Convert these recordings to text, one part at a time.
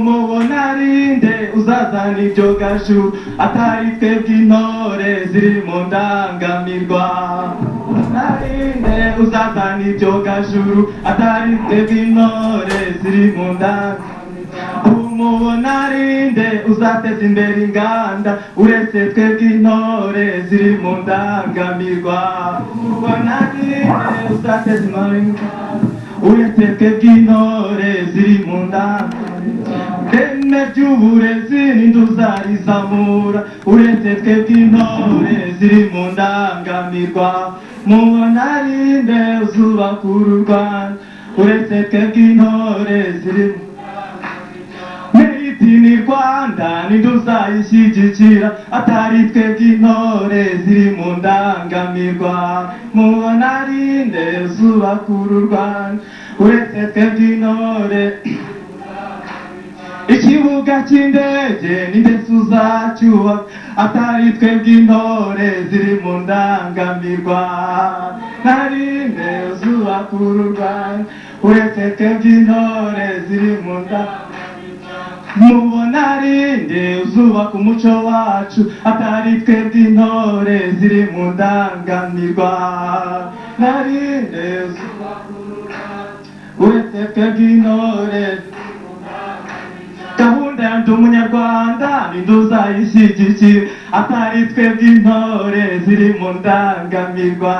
umubonarinde uzazana ibyo gashu atari twebwe intore ziri mu ndangamirwa umubonarinde uzazana ibyo gashuru atari twebwe intore ziri mu ndangamirwa umubonarinde uzateza imbere inganda uretse twebwe intore ziri mu ndangamirwa umubonarinde uzateza imbere inganda uretse twebwe intore ziri mu ndangamirwa ireme ry'uburezi n'induzarizamura uretse twebwe intore ziri mu ndangamirwa mubonarinde uzubaka uru rwanda uretse twebwe intore ziri mu Made in Rwanda ntiduzayishyigikira atari twebwe intore ziri mu ndangamirwa mubonarinde zubaka uru Rwanda uretse twebwe intore ikibuga cy'indege n'indege uzacyubaka atari twebwe intore ziri mu ndangamirwa narinde zubaka uru Rwanda uretse twebwe intore ziri mu ndangamirwa mubonarinde uzubaka umuco wacu atari twebwe intore ziri mu ndangamirwa narinde uretse twebwe intore gahunda ya ndi umunyarwanda ntiduzayishyigikira atari twebwe intore ziri mu ndangamirwa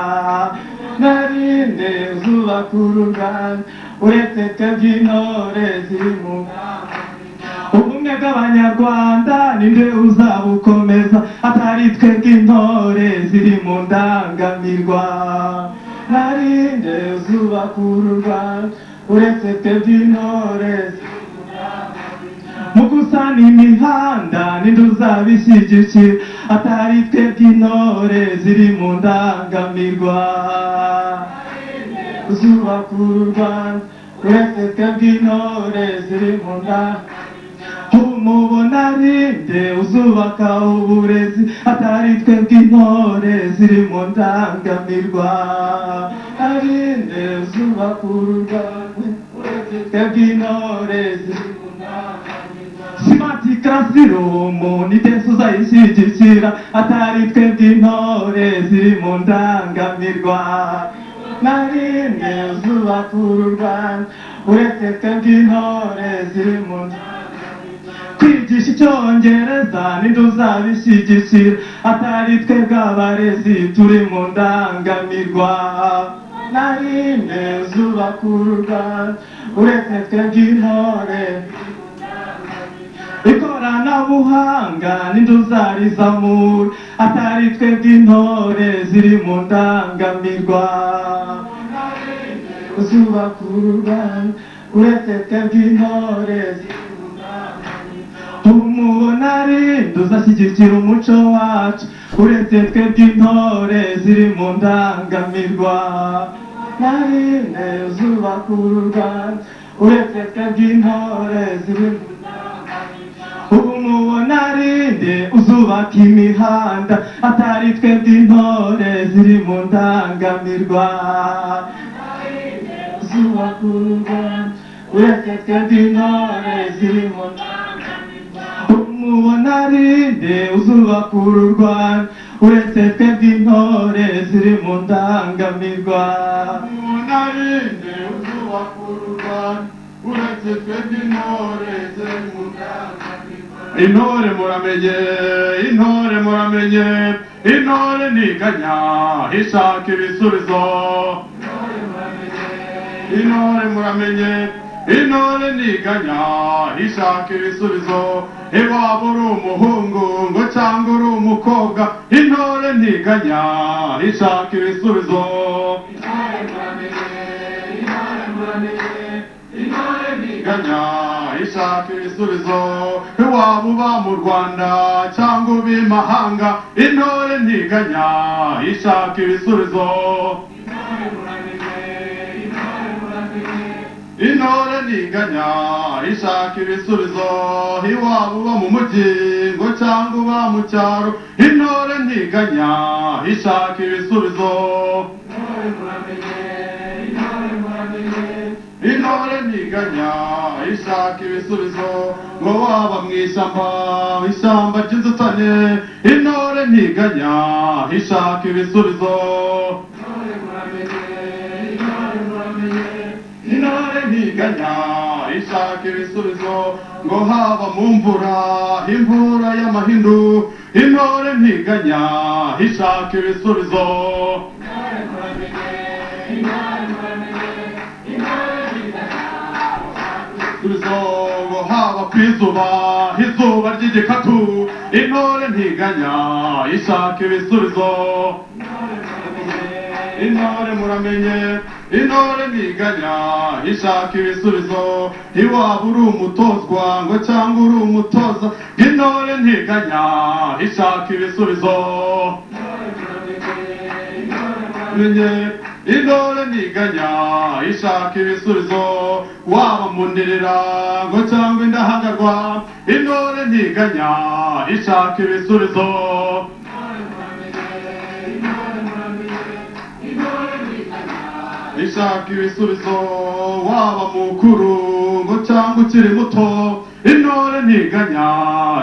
narinde uzubaka uru rwanda uretse twebwe intore ziri mu ndangamirwa ubumwe bw'abanyarwanda ninde uzabukomeza atari twebwe intore ziri mu ndangamirwa narinde zubaka uru rwanda uretse twebwe intore ziri mu ndangamirwa mu gusana imihanda ninde uzabishyigikira atari twebwe intore ziri mu ndangamirwa zubaka uru rwanda uretse twebwe intore ziri mu ndangamirwa umubonarinde uzubaka uburezi atari twebwe intore ziri mu ndangamirwa arinde uzubaka uru rwanda uretse twebwe intore ziri mu ndangamirwa simati karasirumu nidesi uzayishyigikira atari twebwe intore ziri mu ndangamirwa narinde uzubaka uru rwanda uretse twebwe intore ziri mu ndangamirwa kwigisha icyongereza ninde uzabishyigikira atari twebwe abarezi turi mu ndangamirwa narinde zubaka uru rwanda uretse twebwe intore ikoranabuhanga ninde uzarizamura atari twebwe intore ziri mu ndangamirwa zubaka uru rwanda uretse twebwe intore ziri umubonarinde uzashyigikira umuco wacu uretse twebwe intore ziri mu ndangamirwa narinde zubaka uru rwanda uretse twebwe intore ziri mu ubu mubonarinde uzubaka imihanda atari twebwe intore ziri mu ndangamirwa zubaka uru rwanda uretse twebwe intore ziri mu ndangamirwa umubonarinde uzubaka uru rwanda uretse twebwe intore ziri mu ndangamirwa umubonarinde uzubaka uru rwanda uretse twebwe intore ziri mu ndangamirwa intore muramenye intore muramenye intore ntiganya ishaka ibisubizo intore muramenye intore ntiganya ishaka ibisubizo iwaba uri umuhungu ngo cyangwa uri umukobwa intore ntiganya ishaka ibisubizo ntiganya ishaka ibisubizo iwaba uba mu rwanda cyangwa uba imahanga intore ntiganya ishaka ibisubizo intore ntiganya ishaka ibisubizo iwaba uba mu mujyi ngo cyangwa uba mu cyaro intore ntiganya ishaka ibisubizo intore ntiganya ndiganya ishaka ibisubizo ngo waba mu ishyamba ishyamba ry'inzutane intore ntiganya ishaka ibisubizo intore ntiganya ishaka ibisubizo ngo haba mu mvura imvura y'amahindu intore ntiganya ishaka ibisubizo ibisubizo ngo haba ku izuba izuba ry'igikatu intore ntiganya ishaka ibisubizo intore muramenye intore ntiganya ishaka ibisubizo iwaba uri umutozwa ngo cyangwa uri umutoza intore ntiganya ishaka ibisubizo menye intore ntiganya ishaka ibisubizo waba mundirira ngo cyangwa indahagarwa intore ntiganya ishaka ibisubizo ishaka ibisubizo waba mukuru ngo cyangwa ukiri muto intore ntiganya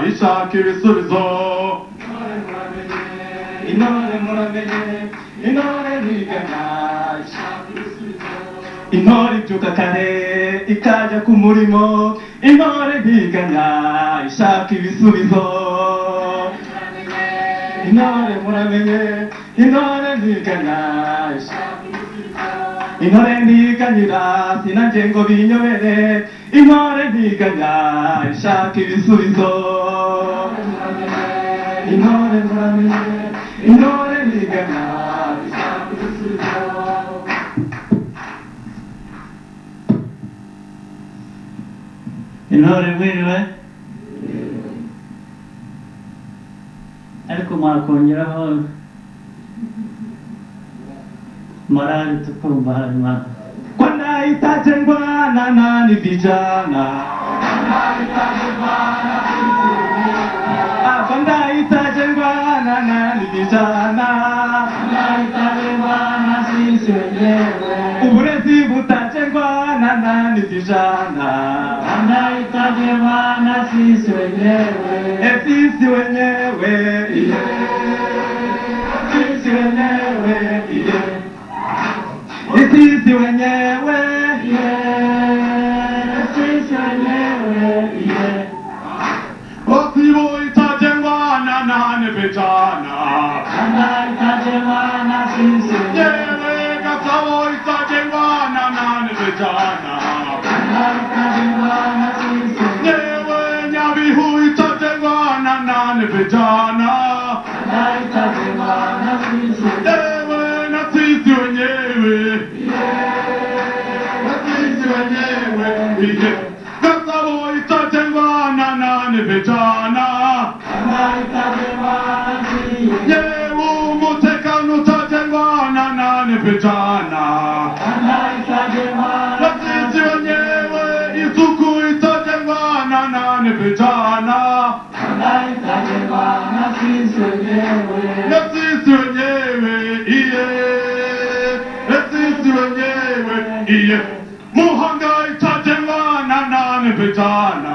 ishaka ibisubizo intore muramenye intore ntiganya intore ibyuka kare ikajya ku murimo intore ntiganya ishaka ibisubizo intore muramenye intore ntiganya ishaka ibisubizo. intore ntiganyira sinanjye ngo binyobere intore ntiganya ishaka ibisubizo intore muramenye intore ntiganya ishaka ibisubizo intore mwiriwe ariko mwakongeraho morali tukumva hanyuma kwa nahitaje ndwana nani vijana Ah, kwa nahitaje ndwana nani vijana uburezi butaje ndwana nani vijana efisi wenyewe iye efisi wenyewe iye efisi wenyewe iye efisi wenyewe iye Wasiwo itajengwa na nane vijana Yewe Gasabo itajengwa na nane vijana Yewe Nyabihu itajengwa na nane vijana Yewe na sisi wenyewe na sisi wenyewe Iye. Gasabo itajengwa na nane vijana Yewe umutekano utajengwa na nane vijana na sisi wenyewe isuku itajengwa na nane vijana na sisi wenyewe iye na sisi wenyewe iye muhanga itajengwa na nane vijana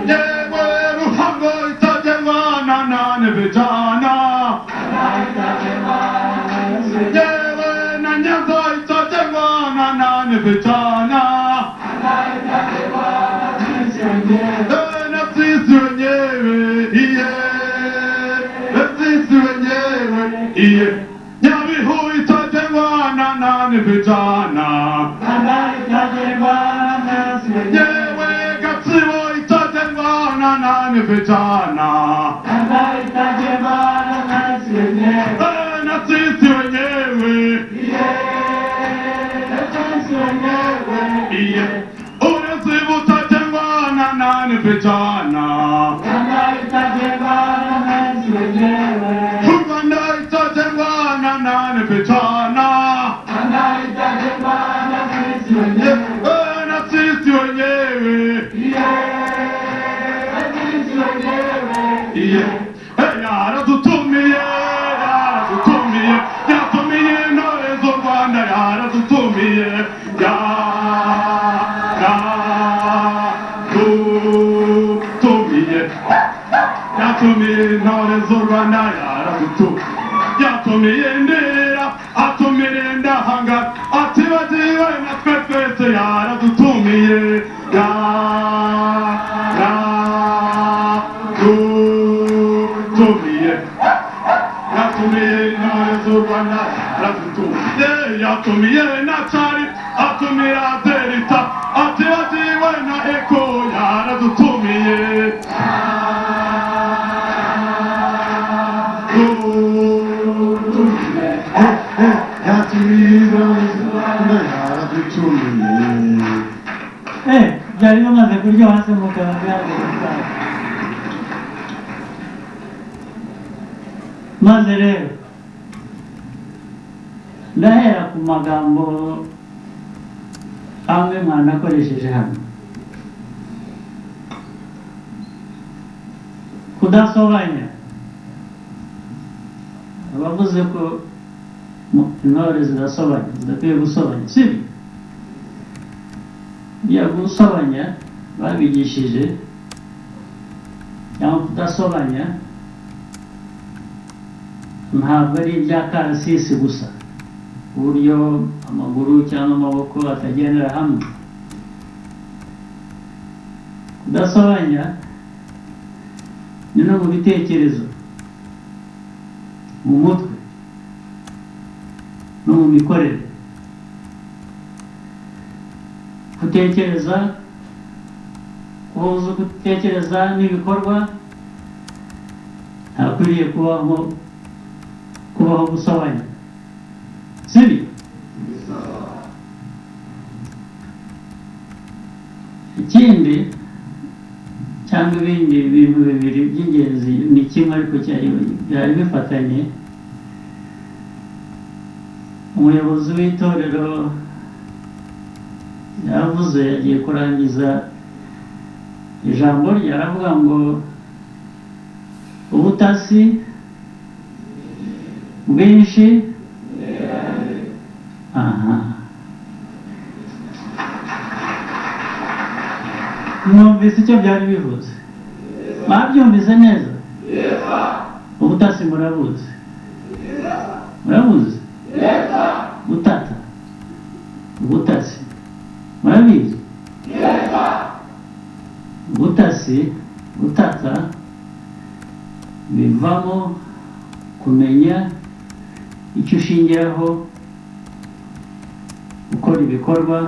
yewe ruhango itajengwa na nane vijana yewe na nyanza itajengwa na nane vijana Eh, na sisi wenyewe iye na sisi wenyewe iye nyabihu itajengwa na nane vijana yewe gatsibo itajengwa na nane vijana Eh, na sisi wenyewe iye urezi butajengwa na nane vijana u rwanda itajengwa na nane vijana Eh, na sisi wenyewe iye Eh, yaradutumiye yaradutumiye yatumiye intore z'u rwanda yaradutumiye yatumiye intore z'u rwanda yaradutuye yatumiye ndera atumire ndahanga atibagiwe na twe twese yaradutumiye ya yaradutumiye yatumiye intore z'u rwanda yaradutumiye yatumiye na cari atumira derita atibagiwe na eko yaradutumiye Yatumiye Eh, byari bimaze kuryoha se mugabo byaragaragaye maze rero ndahera ku magambo amwe mwanakoresheje hano kudasobanya abavuze ko mu- intore zirasobanya zidakwiye gusobanya sibyo ya gusobanya babigishije cyangwa kudasobanya ntabwo ari ibya karasisi gusa uburyo amaguru cyangwa amaboko atagendera hamwe kudasobanya ni no mu bitekerezo mu mutwe no mu mikorere gutekereza guhuza gutekereza n'ibikorwa ntakwiriye kubaho kubaho gusobanya sibyo ikindi cyangwa ibindi bintu bibiri by'ingenzi ni kimwe ariko cyari byari bifatanye umuyobozi w'itorero yaravuze agiye kurangiza ijambo rye aravuga ngo ubutasi bwinshi aha mwumvise icyo byari bivuze mwabyumvise neza ubutasi murabuzi murabuzi butata ubutasi murabizi ubutasi butata bivamo kumenya icyo ushingiraho gukora ibikorwa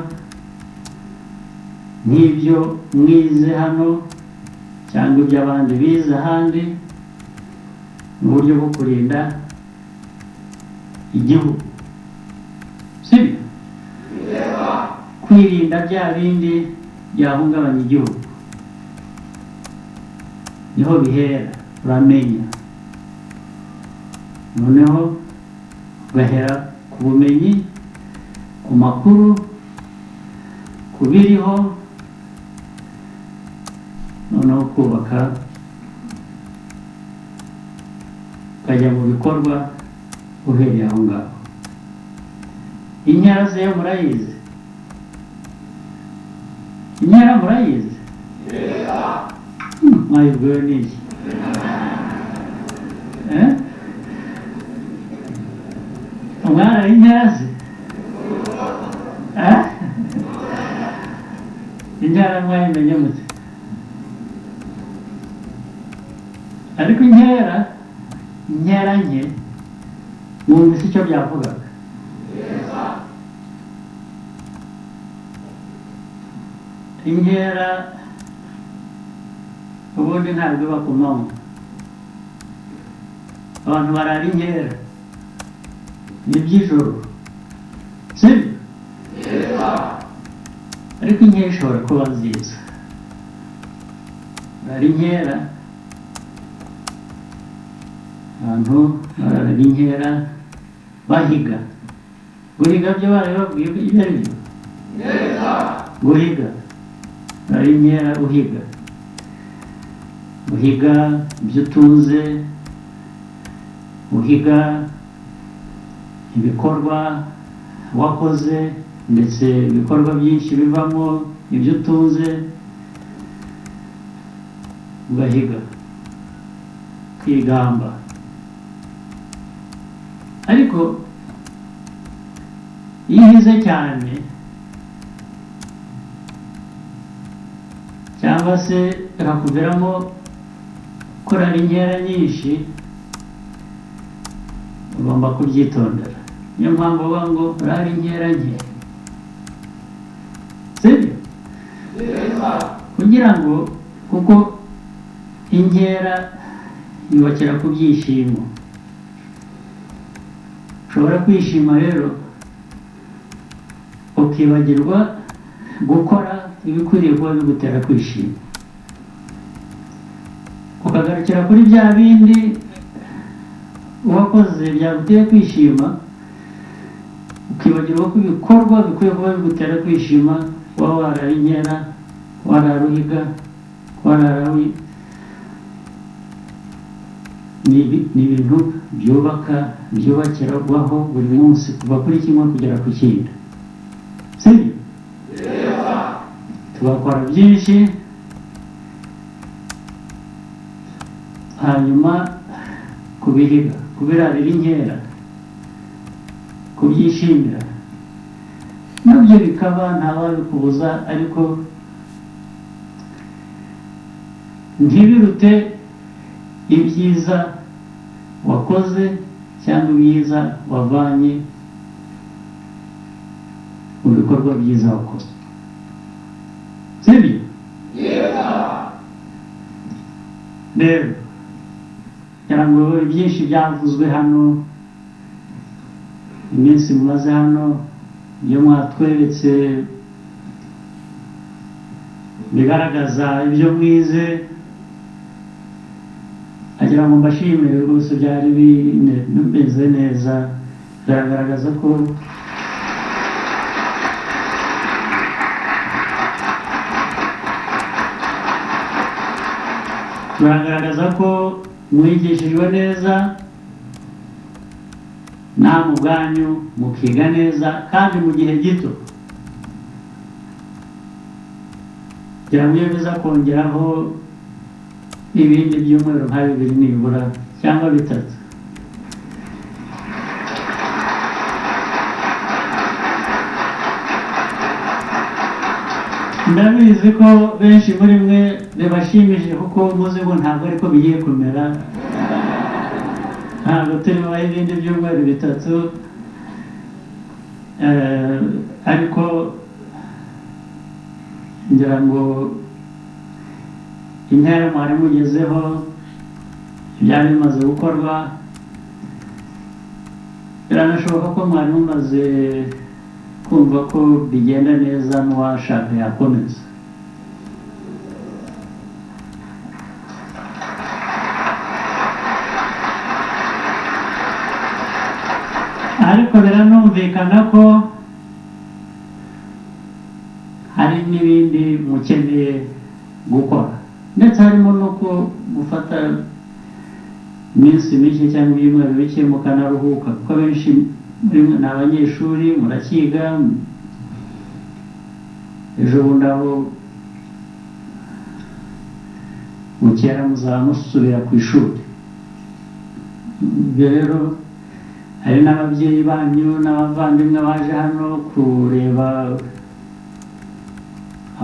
nk'ibyo mwize hano cyangwa ibyo abandi bize ahandi mu buryo bwo kurinda igihugu sibyo kwirinda bya bindi byahungabanya igihugu niho bihera uramenya noneho ugahera ku bumenyi ku makuru ku biriho noneho kubaka ukajya mu bikorwa uhereye aho ngaho inyara ze murayizi inyara murayizi Hmm, mwayibwiwe n'iki Eh? umwana inyara ze Eh? inyara mwayimenye mute ariko inkera inkera nke mwumvise icyo byavugaga inkera ubundi ntabwo iba ku manywa abantu barara inkera ni iby'ijoro sibyo ariko inkera ishobora kuba nziza barara inkera abantu barara inkera bahiga guhiga byo barabibabwiye ko ibyo ari byo guhiga ari inkera uhiga uhiga ibyo utunze uhiga ibikorwa wakoze ndetse ibikorwa byinshi bivamo ibyo utunze ugahiga kwigamba ariko iyo uhize cyane cyangwa se hakuviramo kurara inkera nyinshi ugomba kubyitondera niyo mpamvu bavuga ngo urare inkera nke sibyo kugira ngo kuko inkera yubakira ku byishimo ushobora kwishima rero ukibagirwa gukora ibikwiriye kuba bigutera kwishima ukagarukira kuri bya bindi uwakoze byaguteye kwishima ukibagirwa ko ibikorwa bikwiye kuba bigutera kwishima waba warara inkera warara uhiga warara wi- ni ibi- ni ibintu byubaka byubakirwaho buri munsi kuva kuri kimwe kugera ku kindi sibyo tugakora byinshi hanyuma kubihiga kubirarira inkera kubyishimira nabyo bikaba ntawabikubuza ariko ntibirute ibyiza wakoze cyangwa ibyiza wavanye mu bikorwa byiza wakoze sibyo rero kugira ngo byinshi byavuzwe hano iminsi mumaze hano iyo mwatweretse bigaragaza ibyo mwize agira ngo mbashimire rwose byari bine- bimeze neza biragaragaza ko biragaragaza ko mwigishijwe neza namwe ubwanyu mukiga neza kandi mu gihe gito kugira ngo iyo biza kongeraho ibindi byumweru nka bibiri nibura cyangwa bitatu ndabizi ko benshi muri mwe bibashimishije kuko muzi ngo ntabwo ariko bigiye kumera ntabwo turimo ibindi byumweru bitatu Eh, ariko ngira ngo intera mwari mugezeho byari bimaze gukorwa biranashoboka ko mwari mumaze kumva ko bigenda neza n'uwashaka yakomeza ariko biranumvikana ko hari n'ibindi mukeneye gukora ndetse harimo no ku- gufata iminsi mike cyangwa ibyumweru bike mukanaruhuka kuko benshi muri mwe ni abanyeshuri murakiga ejo bundi aho mukera muzaba musubira ku ishuri ibyo rero hari n'ababyeyi banyu n'abavandimwe baje hano kureba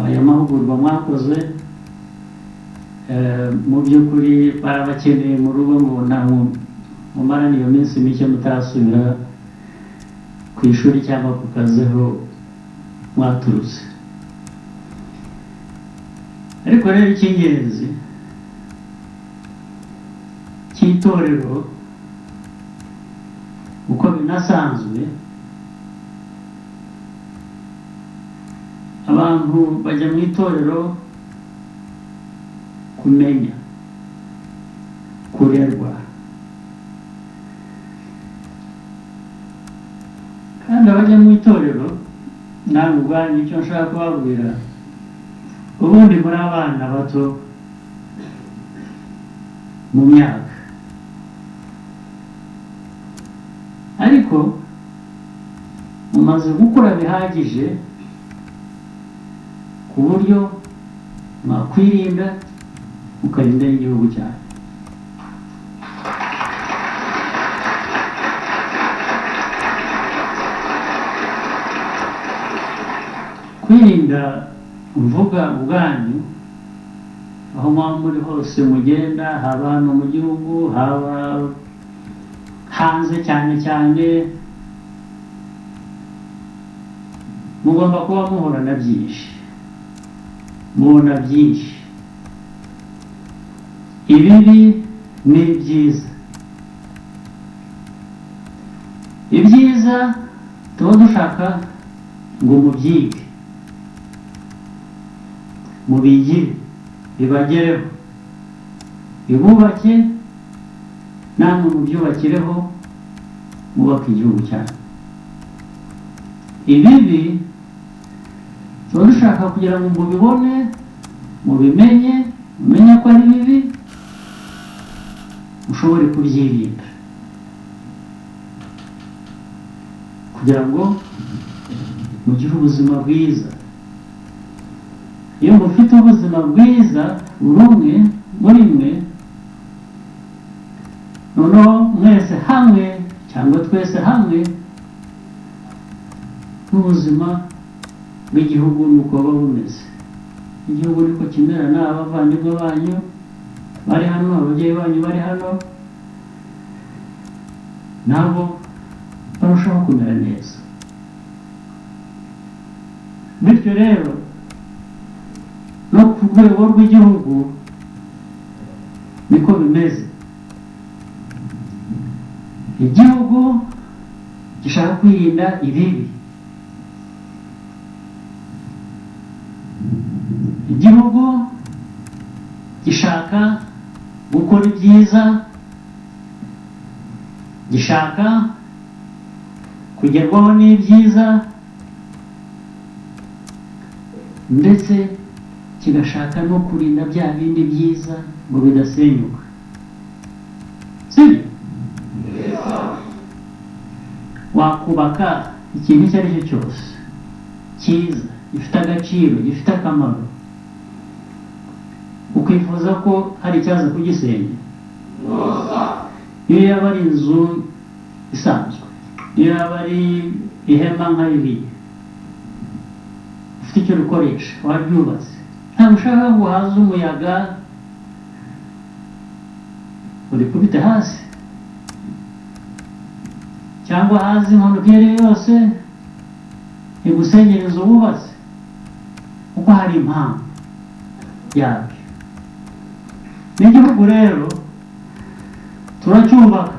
aya mahugurwa mwakoze Eh, mu by'ukuri barabakeneye mu rugo ngo ntabwo mumarane iyo minsi mike mutarasubira ku ishuri cyangwa ku kazi aho mwaturutse ariko rero icy'ingenzi cy'itorero uko binasanzwe abantu bajya mu itorero kumenya kurerwa kandi abajya mu itorero nawe ubwanyu icyo nshaka kubabwira ubundi muri abana bato mu myaka ariko mumaze gukura bihagije ku buryo mwakwirinda ukarinda n'igihugu cyawe kwirinda mvuga ubwanyu aho mwaba muri hose mugenda haba hano mu gihugu haba hanze cyane cyane mugomba kuba muhura na byinshi mubona byinshi ibibi ni byiza ibyiza tuba dushaka ngo mubyige mubigire bibagereho bibubake namwe mubyubakireho mwubake igihugu cyanyu ibibi tuba dushaka kugira ngo mubibone mubimenye mumenye ko ari bibi mushobore kubyirinda kugira ngo mugire ubuzima bwiza iyo mufite ubuzima bwiza buri umwe muri mwe noneho mwese hamwe cyangwa twese hamwe n'ubuzima bw'igihugu nuko buba bumeze igihugu niko kimera ni abavandimwe banyu bari hano ababyeyi banyu bari hano nabo barushaho kumera neza bityo rero no ku rwego rw'igihugu niko bimeze igihugu gishaka kwirinda ibibi igihugu gishaka gukora ibyiza gishaka kugerwaho n'ibyiza ndetse kigashaka no kurinda bya bindi byiza ngo bidasenyuka sibyo wakubaka ikintu icyo ari cyo cyose cyiza gifite agaciro gifite akamaro ukifuza ko hari icyaza kugisenya iyo yaba ari inzu isanzwe iyo yaba ari ihema nka ririya ufite icyo rikoresha waryubatse ntabwo ushaka ngo haze umuyaga urikubite hasi cyangwa haze impanuka iyo ari yo yose igusenyere inzu wubatse kuko hari impamvu yabyo n'igihugu rero turacyubaka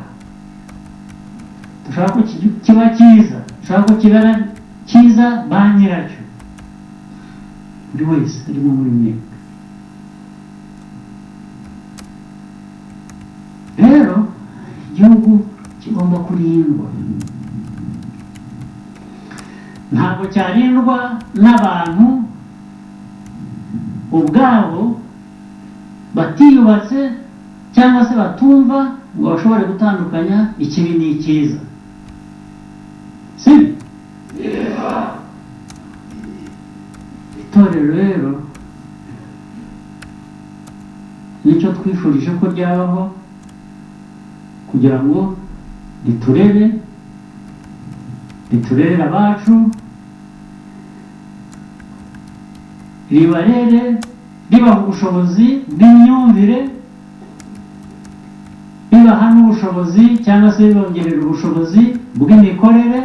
dushaka ko ki- kiba cyiza dushaka ko kibera cyiza ba nyiracyo buri wese arimo muri mwe rero igihugu kigomba kurindwa ntabwo cyarindwa n'abantu ubwabo batiyubatse cyangwa se batumva ngo bashobore gutandukanya ikibi n'icyiza si itorero rero nicyo twifurije ko ryabaho kugira ngo riturere riturerere abacu ribarere ribaha ubushobozi bw'imyumvire ribaha n'ubushobozi cyangwa se ribongerera ubushobozi bw'imikorere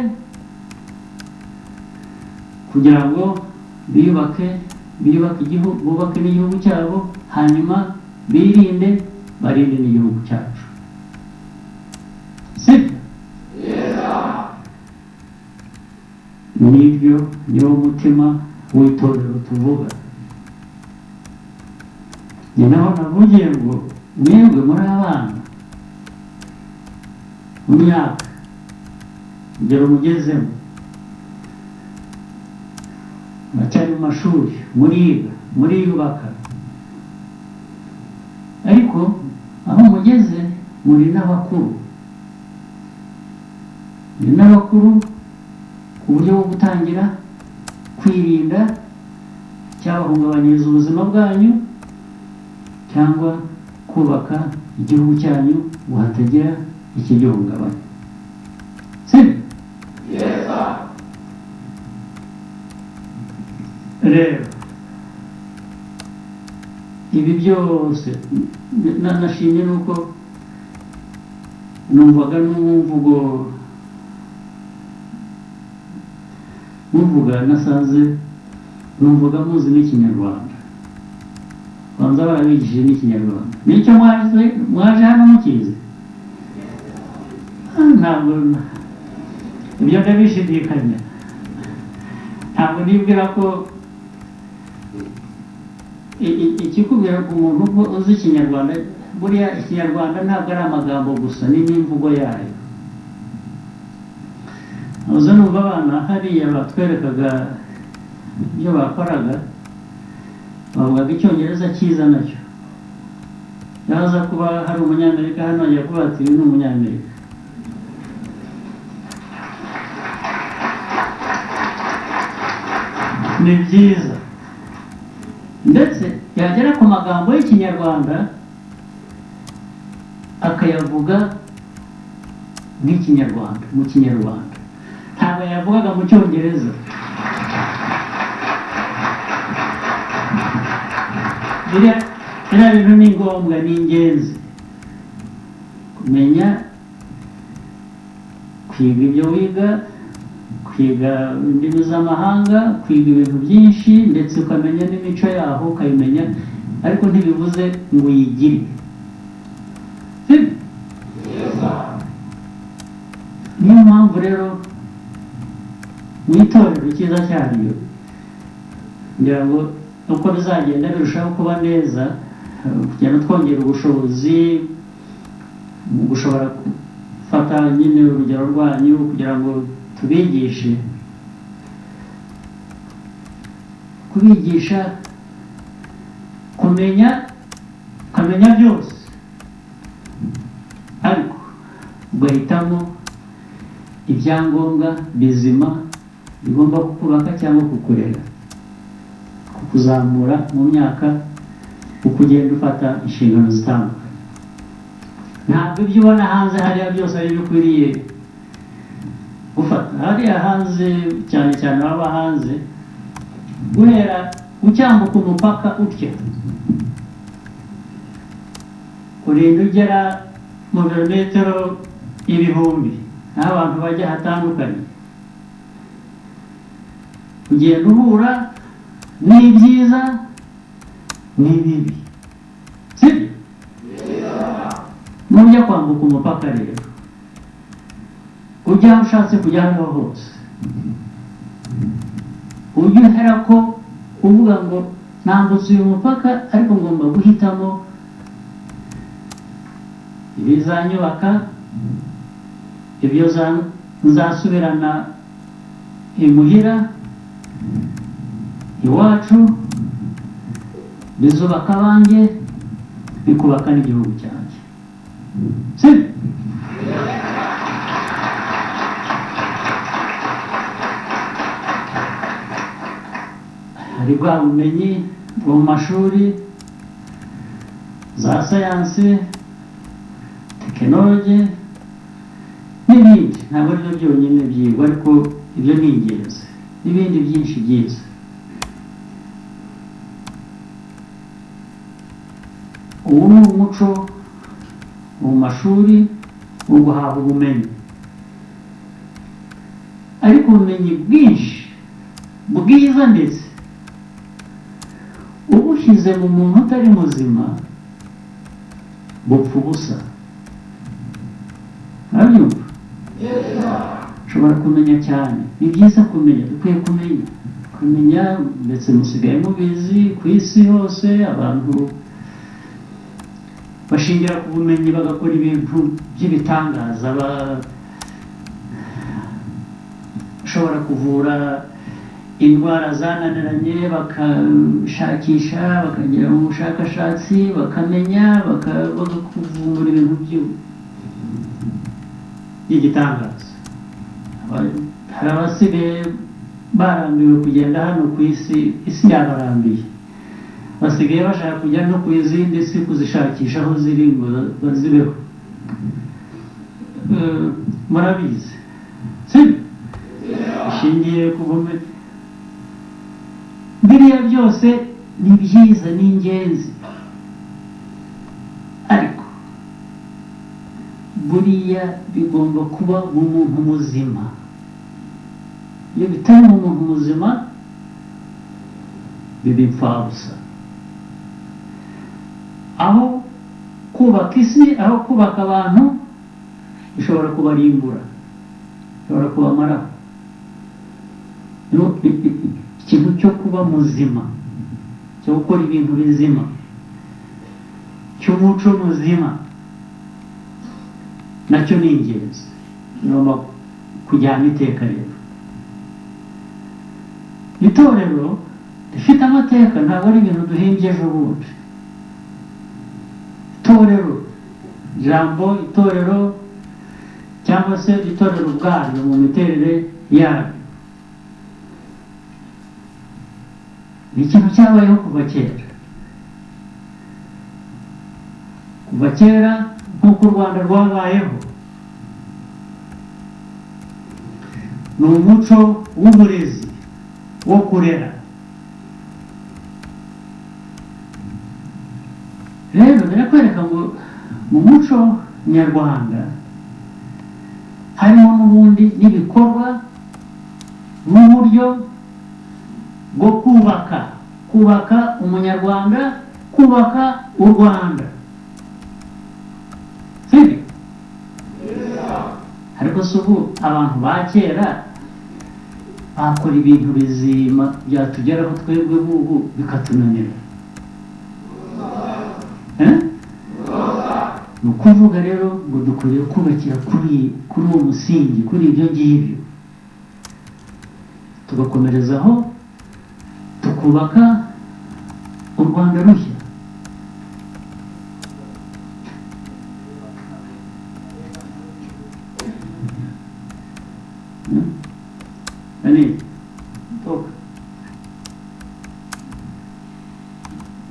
kugira ngo biyubake biyubake igihugu bubake n'igihugu cyabo hanyuma birinde barinde n'igihugu cyacu sibyo nibyo niwo mutima w'itorero tuvuga ni naho navugiye ngo mwebwe muri abana mu myaka urugero mugezemo muracyari mu mashuri muriga muriyubaka ariko aho mugeze muri n'abakuru muri n'abakuru ku buryo bwo gutangira kwirinda cyabahungabanyiriza ubuzima bwanyu cyangwa kubaka igihugu cyanyu ngo hatagira ikigihungabanya sibyo rero ibi byose n- na- nashimye nuko numvaga n'umvugo muvuga nasanze numvaga muzi n'ikinyarwanda banza barabigishije n'ikinyarwanda nicyo mwaje mwaje hano mukizi Ah, ntabwo ibyo ndabishidikanya ntabwo nibwira ko i- i- ikikubwira ngo umuntu ubwo uzi ikinyarwanda buriya ikinyarwanda ntabwo ari amagambo gusa ni n'imvugo yayo uza numva abana hariya batwerekaga ibyo bakoraga bavugaga icyongereza cyiza nacyo yaza kuba hari umunyamerika hano ajya kuba ati uyu ni umunyamerika ni byiza ndetse yagera ku magambo y'ikinyarwanda akayavuga nk'ikinyarwanda mu kinyarwanda ntabwo yavugaga mu cyongereza biriya biriya bintu ni ngombwa ni ingenzi kumenya kwiga ibyo wiga kwiga indimi z'amahanga kwiga ibintu byinshi ndetse ukamenya n'imico yaho ukayimenya ariko ntibivuze ngo uyigire Sibyo? niyo mpamvu rero mu itorero cyiza cyaryo kugira ngo uko bizagenda birushaho kuba neza eh, kugenda twongera ubushobozi mu gushobora gufata nyine urugero rwanyu kugira ngo tubigishe kubigisha kumenya ukamenya byose ariko ugahitamo ibyangombwa bizima bigomba kukubaka cyangwa kukurera kukuzamura mu myaka ukugenda ufata inshingano zitandukanye ntabwo ibyo ubona hanze hariya byose ari bikwiriye gufata hariya hanze cyane cyane baba hanze guhera ucyambuka umupaka utya urinda ugera mu birometero ibihumbi aho abantu bajya hatandukanye ugenda uhura n'ibyiza n'ibibi sibyo nujya kwambuka umupaka rero ujya aho ushatse kujya aho ariho hose ujye uhera ko uvuga ngo nambutse uyu mupaka ariko ngomba guhitamo ibizanyubaka ibyo za- nzasubirana imuhira iwacu bizubaka abanjye bikubaka n'igihugu cyanjye sibyo hari bwa bumenyi bwo mu mashuri za siyansi tekinoloji n'ibindi ntabwo ari byo byonyine byigwa ariko ibyo ni ingenzi n'ibindi byinshi byiza ubu ni umuco mu mashuri wo guhabwa ubumenyi ariko ubumenyi bwinshi bwiza ndetse ubushyize mu muntu utari muzima bupfa ubusa arabyumva ushobora kumenya cyane ni byiza kumenya dukwiye kumenya kumenya ndetse musigaye mubizi ku isi hose abantu bashingira ku bumenyi bagakora ibintu by'ibitangaza ba- bashobora kuvura indwara zananiranye bakashakisha bakagira ubushakashatsi bakamenya baka- bakakuvumbura ibintu by'u- by'igitangaza Aba- hari abasigaye barambiwe kugenda hano ku isi isi yabarambiye basigaye bashaka kujya no ku izindi si kuzishakisha aho ziri ngo bazibeho Eh, murabizi sibyo ishingiye ku bumenyi biriya byose ni byiza ni ingenzi ariko buriya bigomba kuba mu muntu muzima iyo bitari mu muntu muzima biba imfabusa aho kubaka isi aho kubaka abantu bishobora kubarimbura bishobora kubamaraho No- i- i- i- ikintu cyo kuba muzima cyo gukora ibintu bizima cy'umuco muzima nacyo ni ingenzi ngomba kujyana iteka rero itorero rifite amateka ntabwo ari ibintu duhimbye ejo bundi itorero ijambo itorero cyangwa se itorero ubwaryo mu miterere yaryo ni ikintu cyabayeho kuva kera kuva kera nk'uko u rwanda rwabayeho ni umuco w'uburezi wo kurera rero birakwereka ngo mu muco nyarwanda harimo n'ubundi n'ibikorwa n'uburyo bwo kubaka kubaka umunyarwanda kubaka u rwanda sibyo ariko si ubu abantu ba kera bakora ibintu bizima byatugeraho twebwe bubu bikatunanira Eh? ni ukuvuga rero ngo dukwiye kubakira kuri kuri uwo musingi kuri ibyo ngibyo tugakomerezaho tukubaka u rwanda rushya Hmm? Nani? Toka.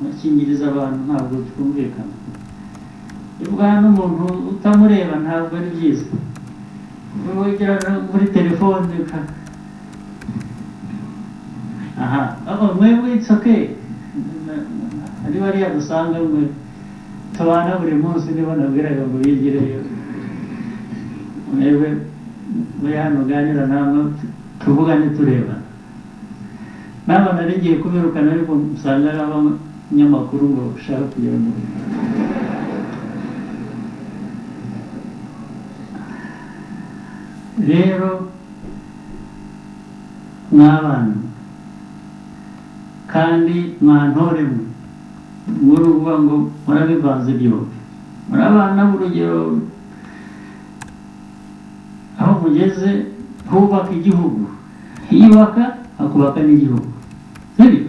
akingiriza abantu ntabwo twumvikana ivugana n'umuntu utamureba ntabwo ari byiza wigira no muri telefone uka- aha aba mwebwe it's okay ari bariya dusanga mwe tubana buri munsi niba nabwiraga ngo bigireyo mwebwe muri hano uganira namwe tuvugane turebana nawe narigiye kubirukana ariko usanga ari abanyamakuru ngo ushaka kugira ngo rero mw'abana kandi mwantoremwe muri uvuga ngo murabivanze byombi muri abana urugero aho mugeze hubaka igihugu hiyubaka hakubaka n'igihugu sibyo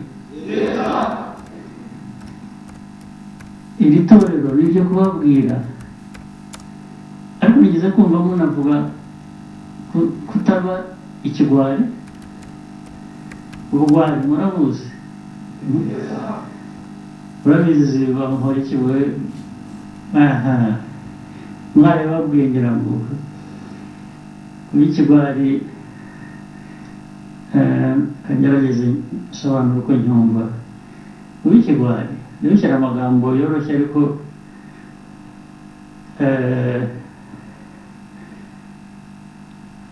iri torero ni iryo kubabwira ariko nigeze kumva munavuga ku- kutaba ikigwari ubugwari murabuzi murabizi bamuhora ikigoye mwari babwiye ngira ngo kuba ikigwari kangerageze nsobanura uko nyumva kuba ikigwari ntibishyire amagambo yoroshye ariko eh,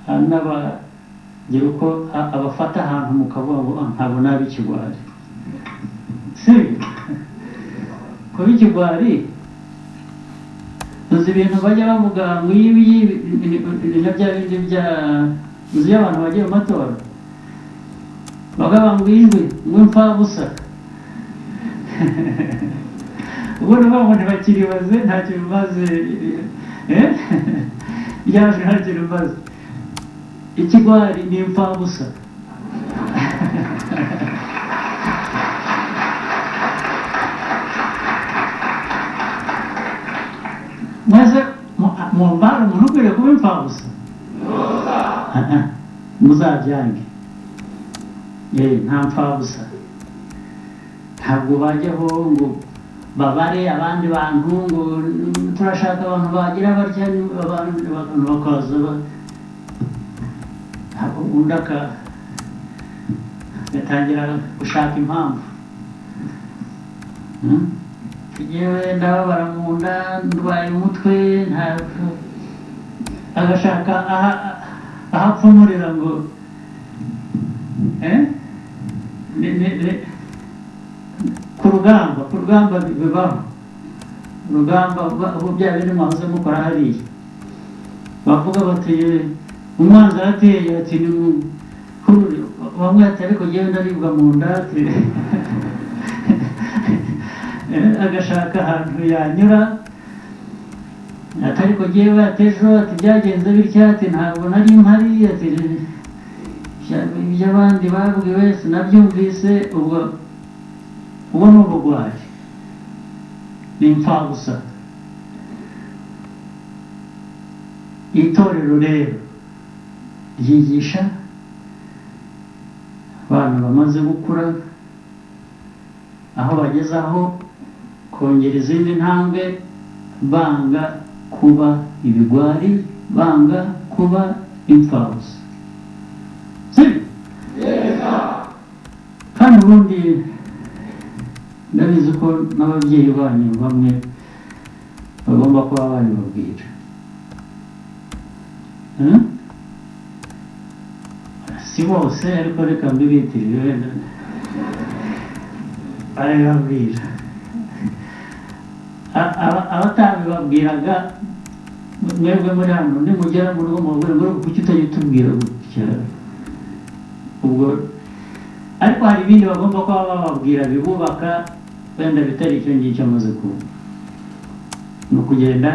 hari n'abagira uko a- abafata ahantu mu kavuga ngo "Ah, ntabwo nabi ikigwari si kuba ikigwari uzi ibintu bajya bavuga ngo iyi ngiyi na bya bindi bya uzi iyo abantu bagiye mu matora bagabanga ijwi ngo imfabusa ubwo ni bamwe ntibakiribaze ntacyo bimaze eh? ryajwe ntacyo rimaze ikigwari ni imfabusa maze mu- mumbara umuntu ukwiriye kuba imfabusa muzabyange Eh, nta mfabusa ntabwo bajyaho ngo babare abandi bantu ngo "Mm, turashaka abantu bagira barya abantu abantu bakaza ba- ntabwo undi aka batangira gushaka impamvu Hmm? yewe ndababara mu nda ndwaye umutwe ntabwo agashaka aha- ahapfumurira ngo eh? Ni- ni- ni- ku rugamba ku rugamba bibaho urugamba uba- ubu bya bindi mwahoze mukora hariya bavuga bati umwanzi arateye ati ni mu- hururiro." bamwe ati ariko ngewe ndaribwa mu nda ati Eh, agashaka ahantu yanyura ati ariko ngewe ati ejo ati byagenze bitya ati ntabwo nari mpari ati "Ibya- iby'abandi babwiwe sinabyumvise ubwo ubwo ni ubugwari ni imfabusa itorero rero ryigisha abantu bamaze gukura aho bageze aho kongera izindi ntambwe banga kuba ibigwari banga kuba imfabusa sibyo kandi ubundi ndabizi ko n'ababyeyi banyu bamwe bagomba kuba babibabwira Eh? si bose ariko reka mbibitirire wenda barabibabwira A- aba- abatabibabwiraga mwebwe muri hano nimugera mu rugo mubabwira ngo kuki utajya utubwira gutya ubwo ariko hari ibindi bagomba kuba bababwira bibubaka wenda bitari icyo ngicyo amaze kuba ni ukugenda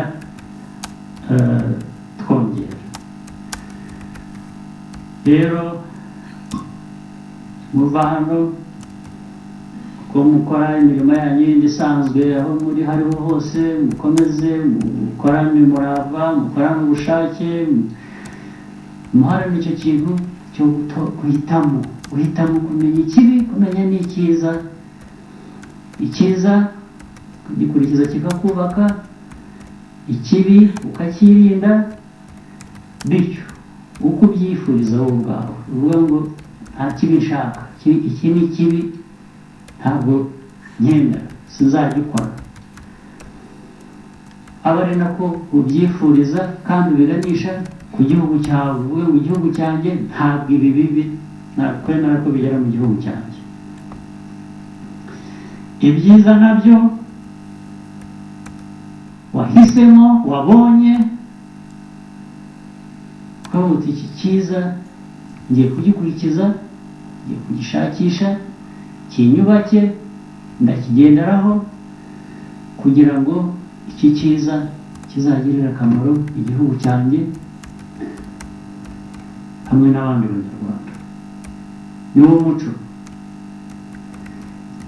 eh, twongera rero muva hano ko mukora imirimo yanyu yindi isanzwe aho muri hariho hose mukomeze mukorane umurava mukorane ubushake muharane icyo kintu cyo guto- guhitamo guhitamo kumenya ikibi kumenya n'icyiza icyiza ukagikurikiza kikakubaka ikibi ukacyirinda bityo uko ubyifuriza wowe ubwawe uvuga ngo nta kibi nshaka iki- iki ni kibi ntabwo nkenda sinzagikora aba ari nako ubyifuriza kandi ubiganisha ku gihugu cyawe uvuge ngo igihugu cyanjye ntabwo ibi bibi nakwemera ko bigera mu gihugu cyanjye ibyiza nabyo wahisemo wabonye twabuze iki cyiza ngiye kugikurikiza ngiye kugishakisha kinyubake ndakigenderaho kugira ngo iki cyiza kizagirire akamaro igihugu cyanjye hamwe n'abandi banyarwanda ni wo muco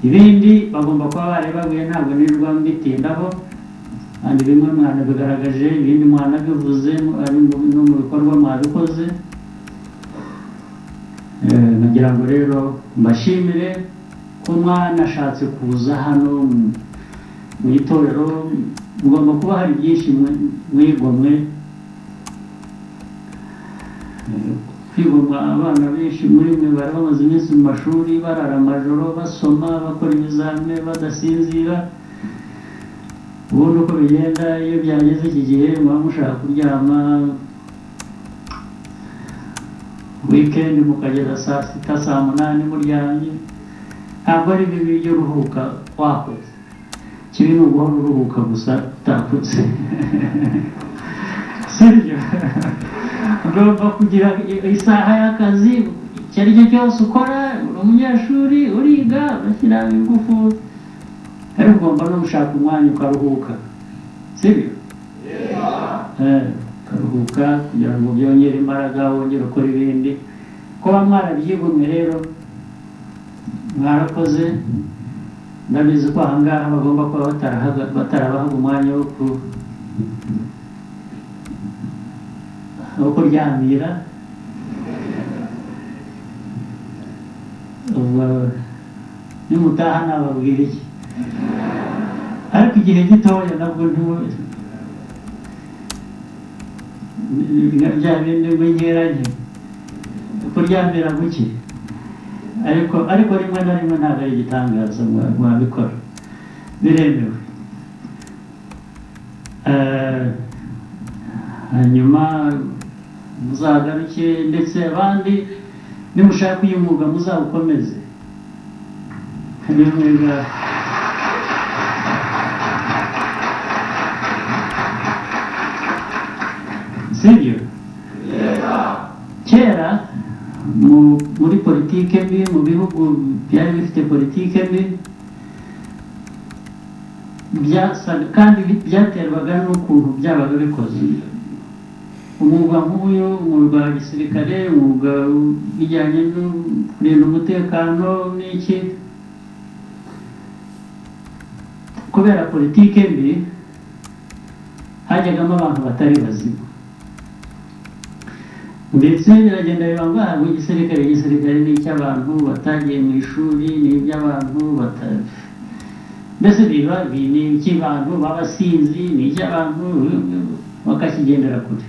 ibindi bagomba kuba barebaguye ntabwo nirirwa mbitindaho kandi bimwe mwanabigaragaje ibindi mwanabivuze ari mu- no mu bikorwa mwabikoze Eh, nagira ngo rero mbashimire ko mwanashatse kuza hano mu- mu itorero mugomba kuba hari byinshi mwe- mwigomwe Eh, kwigomwa abana benshi muri mwe bari bamaze iminsi mu mashuri barara amajoro basoma bakora ibizame badasinzira ubundi uko bigenda iyo byageze iki gihe muba mushaka kuryama wikendi mukageza saa sita saa munani muryamye ntabwo ari bibi byo uruhuka wakoze kibi ni uguhora uruhuka gusa utakutse sibyo ugomba kugira i- isaha y'akazi icyo ari cyo cyose ukora uri umunyeshuri uriga urashyira ingufu ariko ugomba no gushaka umwanya ukaruhuka sibyo Eh, ukaruhuka kugira ngo byongere imbaraga wongere ukora ibindi kuba mwarabyigomwe rero mwarakoze ndabizi ko ahangaha bagomba kuba batarahaga- batarabahaga umwanya wo ku- wo kuryamira ubwo nimutaha nababwira iki ariko igihe gitoya nabwo ntimu- bya bindi bw'inkeranye kuryamira guke ariko ariko rimwe na rimwe ntabwo ari igitangaza mwa- mwabikora biremewe Eh, hanyuma muzagaruke ndetse abandi nimushaka uyu mwuga muzawukomeze niyo mwega sibyo kera mu- muri politike mbi mu bihugu byari bifite politike mbi byasaga kandi bi- byaterwaga n'ukuntu byabaga bikoze umwuga nk'uyu umwuga wa gisirikare umwuga bijyanye no kurinda umutekano n'iki kubera politike mbi hajyagamo abantu batari bazima ndetse biragenda biba ngo ahabwa igisirikare igisirikare ni icy'abantu batagiye mu ishuri ni iby'abantu bata- mbese biba bi- ni icy'abantu b'abasinzi ni icy'abantu bakakigendera kure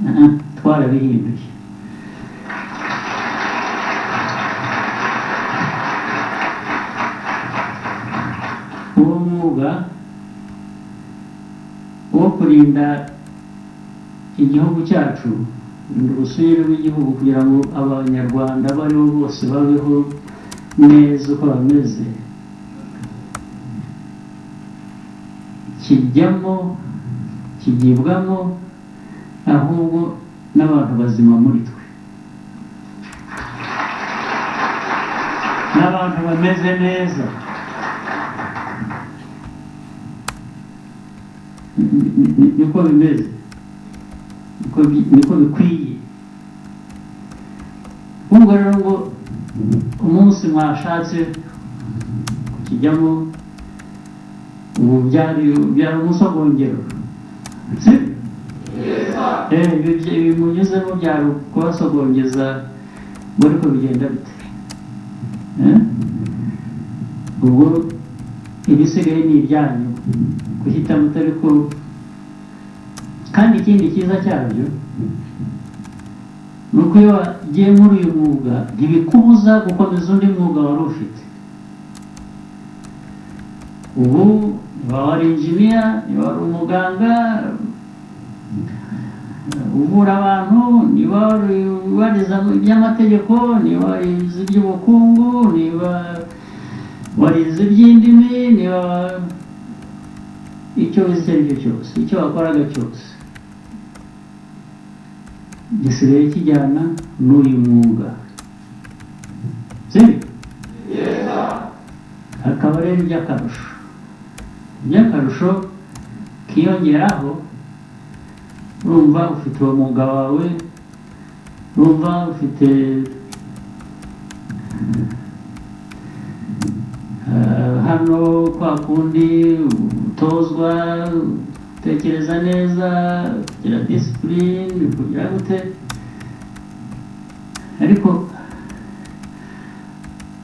Ah, twarabihinduye uwo mwuga wo kurinda igihugu cyacu urusire rw'igihugu kugira ngo abanyarwanda abo aribo bose babeho neza uko bameze kijyamo kigibwamo ahubwo n'abantu bazima muri twe n'abantu bameze neza Ni- ni- ni- niko bimeze niko bi- niko bikwiye ubwo rero ngo umunsi mwashatse kukijyamo ubu byari byari umunsi wo kongera si Eh, ibi byi- ibi munyuzemo byari kubasogongeza ngo ariko bigenda bite Eh? ubwo ibisigaye ni ibyanyu guhitamo utari ko kandi ikindi cyiza cyabyo ni uko iyo wagiye muri uyu mwuga ntibikubuza gukomeza undi mwuga wari ufite ubu niba wari injiniya niba wari umuganga uvura abantu niba wari warize iby'amategeko niba warize iby'ubukungu niba warize iby'indimi niba icyo wize icyo ari cyo cyose icyo wakoraga cyose gisigaye kijyana n'uyu mwuga sibyo akaba rero iby'akarusho iby'akarusho kiyongeraho urumva ufite uwo mwuga wawe urumva ufite eh, hano kwa kundi utozwa utekereza neza kugira disipurine kugira gute ariko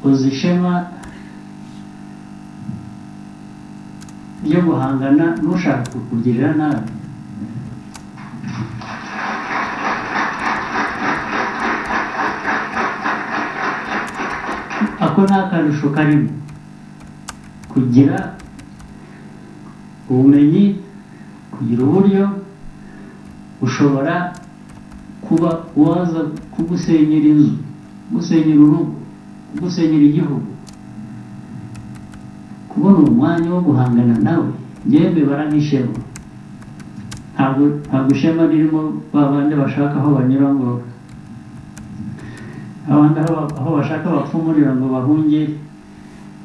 uzi ishema yo guhangana n'ushaka kukugirira nabi ako ni akarusho karimo kugira ubumenyi kugira uburyo ushobora kuba waza kugusenyera inzu kugusenyera urugo kugusenyera igihugu kubona umwanya wo guhangana nawe yemwe baranishyemo ntabwo ntabwo ishema ririmo ba bandi bashaka aho banyura ngo abandi aho ba- aho bashaka bapfumurira ngo bahunge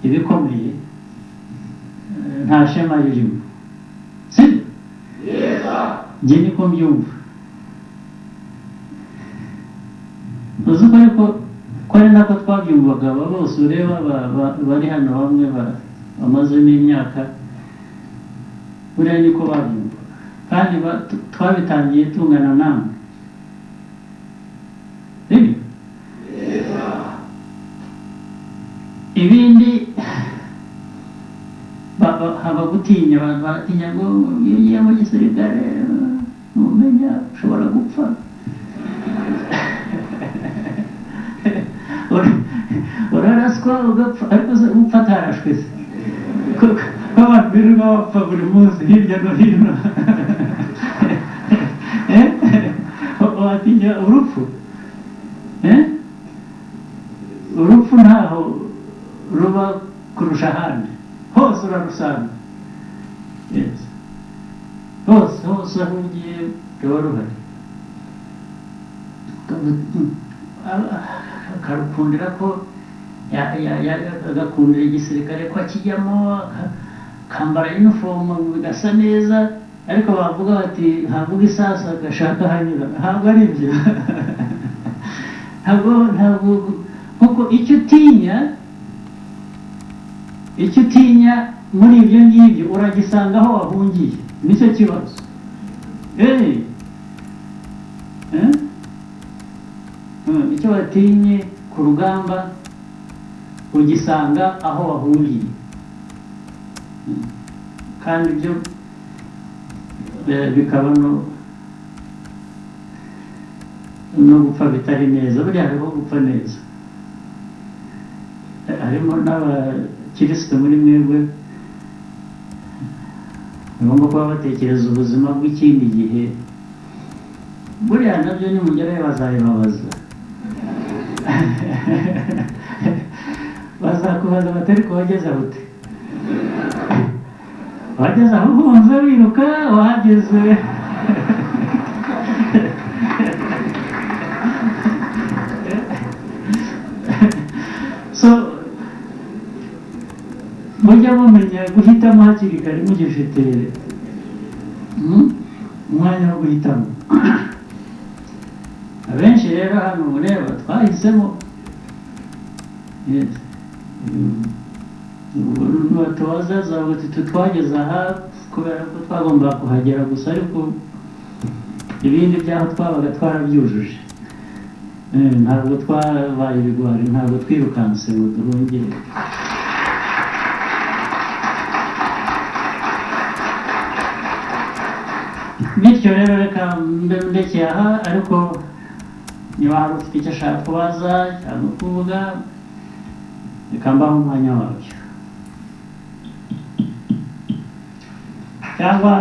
ibikomeye eh, nta shema ririmo sibyo njye niko mbyumva uzi ko ariko ko ari nako twabyumvaga aba bose ureba ba- ba- bari hano bamwe ba- bamaze n'imyaka buriya niko babyumvaga kandi ba- tu- twabitangiye tungana namwe Sibyo? ibindi ba- ba- haba gutinya abantu baratinya ngo iyo ugiye mu gisirikare ntumenya ushobora gupfa Ur- uraraswa ugapfa ariko se upfa atarashwe se kuko abantu birirwa bapfa buri munsi hirya no hino Eh? watinya urupfu Eh? urupfu ntaho ruba kurusha ahandi hose urarusanga Yes. hose hose aho ugiye ruba ruhari akarukundira ko ya- ya- ya- agakundira igisirikare ko akijyamo aka- akambara inifomu bigasa neza ariko bavuga bati ntavuga isasu agashaka hanyura ntabwo ari ibyo ntabwo ntabwo kuko icyo utinya icyo utinya muri ibyo ngibyo uragisanga aho wahungiye nicyo kibazo eee Mm, icyo watinye ku rugamba ugisanga aho wahungiye Mm. kandi ibyo eh, bikaba no no gupfa bitari neza buriya hariho gupfa neza Eh, harimo n'abakirisitu muri mwebwe bagomba kuba batekereza ubuzima bw'ikindi gihe buriya nabyo nimugerayo bazabibabaza bazakubaza bati ariko wageze aho ute wageze aho wumva wiruka wahageze so mujya mumenya guhitamo hakiri kare mugifite mm, umwanya wo guhitamo abenshi rero hano mureba twahisemo Yes. Mm. Ubwo nubatoza zavuga tuti twageze aha kubera ko twagombaga kuhagera gusa ariko ibindi byaho twabaga twarabyujuje Eh, ntabwo twabaye ibigwari ntabwo twirukanse ngo duhungire bityo rero reka mbe ndekeye aha ariko niba hari ufite icyo ashaka kubaza cyangwa kuvuga reka mbahe umwanya wabyo cyangwa